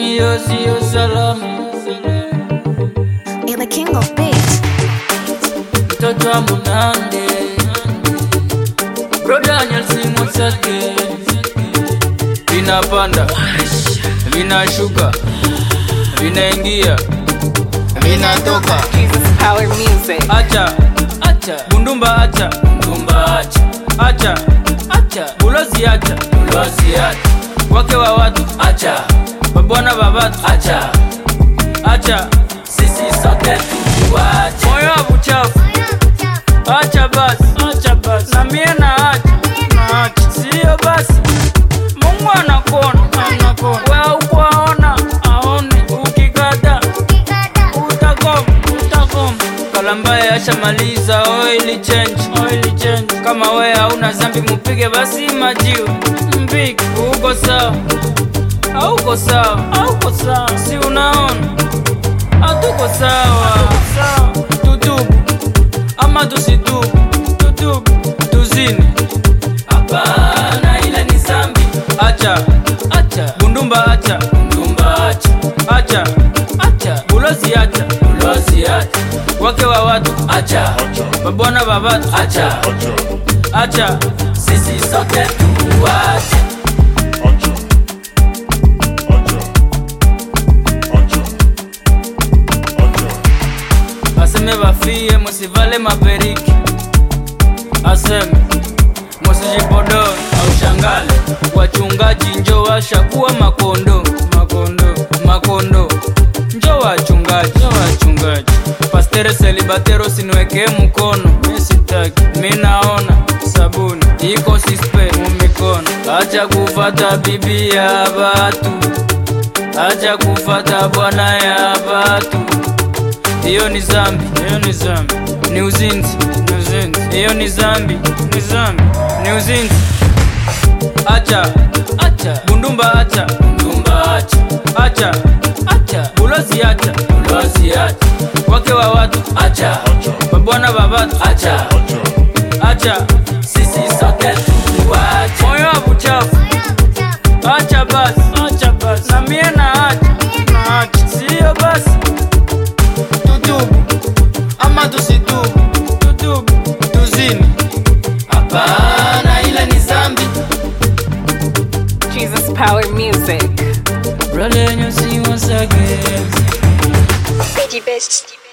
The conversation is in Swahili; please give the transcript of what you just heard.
hiyo siyo salamu. You're the king of beats. Mtoto wa Munande, broda Nyelsi Mwasake, vinapanda vinashuka vinaingia vinatoka. Jesus Power Music. Acha acha bundumba, acha bundumba, acha acha acha bulozi, acha bulozi, acha wake wa watu, acha babwana babatu, acha acha sisi sote tuwache moyo wa buchafu, acha basi, acha basi na mie na acha na acha, sio basi. Mungu anakuona, anakuona wewe ukwaona, aone ukikata utakoma utakoma. Kalambaye ashamaliza oil change, oil change. Kama we hauna zambi mupige basi majiwe mpige, uko sawa hauko sawa, hauko sawa, si unaona hatuko sawa. Tutubu ama tusitubu, tutubu tuzini, hapana, ile ni zambi. Acha acha bundumba, acha bundumba, acha acha acha bulozi, acha bulozi, acha wake wa watu, acha babwana babatu, acha acha sisi sote tuwache. aseme bafie musivale maperiki, aseme musijipodoe au shangale, wachungaji njo washakuwa makondo makondo makondo, njo wachungaji njo wachungaji, pastere selibatero siniwekee mkono, mi sitaki, mi naona sabuni iko sispe mumikono, acha kufata bibi ya batu, acha kufata bwana ya batu hiyo ni zambi, hiyo ni zambi, ni uzinzi, ni uzinzi. Hiyo ni zambi, ni zambi, ni uzinzi. Acha, acha bundumba, acha bundumba, acha, acha, acha bulozi, acha bulozi, acha wake wa watu, acha babwana babatu, acha, acha sisi sote tuwache moyo wa buchafu, acha basi, acha basi na mie na acha, na acha sio basi tutubu ama tusitubu, tutubu tuzini, hapana, ile ni zambi. Jesus Power Music. Brother, you see once again. Pidgey best.